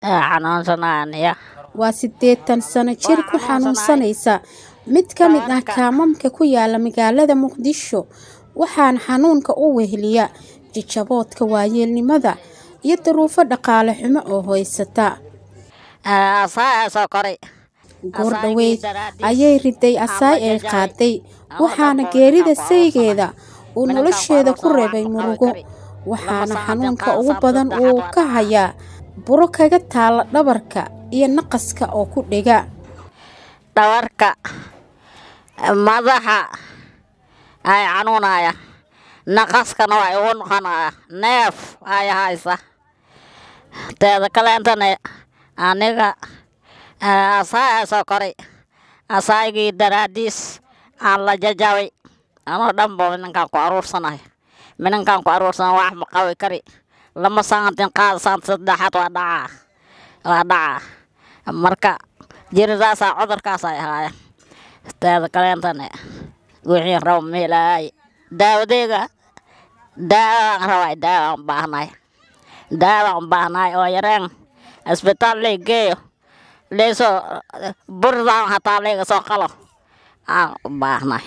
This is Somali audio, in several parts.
xanuunsanaya waa siddeetan sano jir ku xanuunsanaysa mid ka mid ah kaamamka ku yaala magaalada muqdisho waxaana xanuunka u weheliya jijaboodka waayeelnimada iyo duruufo dhaqaale xumo oo haysata asaa soo koray goor dhoweyd ayay riday asaay ay qaaday waxaana geerida saygeeda uu nolosheeda ku reebay murugo waxaana xanuunka ugu badan uu ka hayaa buro kaga taalla dhabarka iyo naqaska oo ku dhega dhabarka madaxa ay xanuunaya naqaskana waa igu noqonaya neef ay haysa teeda kaleentana aniga asaay soo koray asaygii daraadiis aan la jajabay anoo dhanba minankaan ku aruursanayo minankaan ku aruursana wax ma qabi kari lama santin qaad sant saddexaad waa dhacaa waa dhacaa marka jiridaasaa cudurkaas ay ahaayeen teeda kaleentana wixii rabo meelaay daawadeega daawaan rabay daawaan u baahnaay daawaan u baahnaay oo yareen isbitaal lay geeyo leysoo burdaan hataa layga soo qalo aan u baahnaay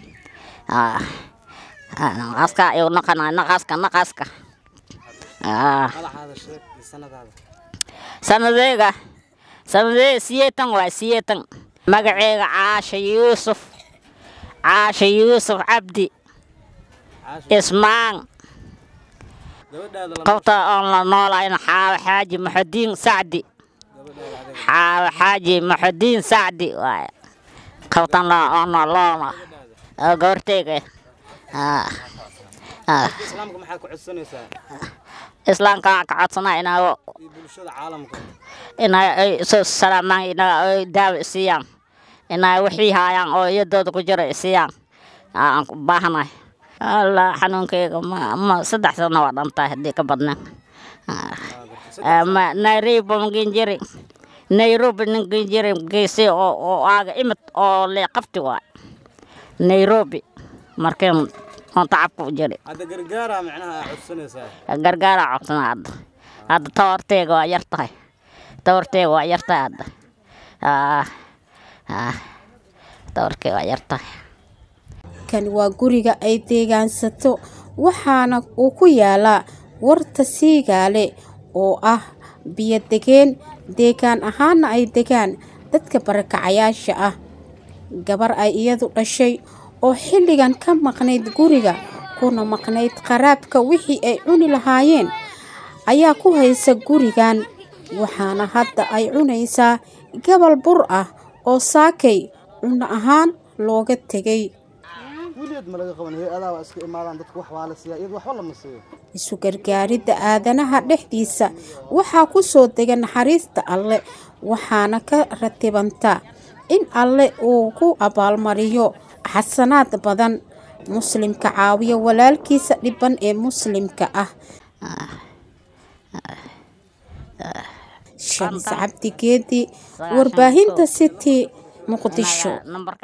naqaska ayuu noqonay naqaska naqaska sanadeega sanadeega siyeetan waa siyeetan magaceega caasha yuusuf caasha yuusuf cabdi ismaan qofta oon la noolayn xaawo xaaji maxudiin sacdi xaawo xaaji maxudiin sacdi waay qoftan oon loona oo goorteyga islaamka maxaad ku codsanaysaa islaamka waxaan ka codsanaa inaa iyo bulshada caalamka inay ay soo salaamaan inaa ay daawo isiiyaan inay wixii haayaan oo iyadooda ku jira isiiyaan aan ku baahanahay alla xanuunkeyga ma ma saddex sano waa dhantahay haddii ka badnaan ma nairobi magin jiri nairobi ninkin jiri geesi oo oo aaga imid oo lee qabti waay nairobi markeen oon tacabka u jiri hadda gargaara macnaha aad codsanaysaa gargaara codsana hadda hadda tabarteega waa yar tahay tabarteega waa yar tahay hadda Ah, ah, tabarkeega waa yar tahay kani waa guriga ay deegaansato waxaana uu ku yaalaa warta siigaale oo ah biyo degeen deegaan ahaana ay degaan dadka barakacayaasha ah gabar ay iyadu dhashay oo xilligan ka maqnayd guriga kuna maqnayd qaraabka wixii ay cuni lahaayeen ayaa ku haysa gurigan waxaana hadda ay cunaysaa gabal bur ah oo saakay cunno ahaan looga tegay weligeed ma laga qaban hay-adaa waa iska imaadaan dadku wax waa la siiyaa iyadu waxba lama siiyo isu gargaaridda aadanaha dhexdiisa waxaa ku soo dega naxariista alle waxaana ka ratibanta in alle uu ku abaalmariyo xasanaad badan muslimka caawiya walaalkiisa dhiban ee muslimka ah shamis cabdi geedi warbaahinta city muqdisho Nambarka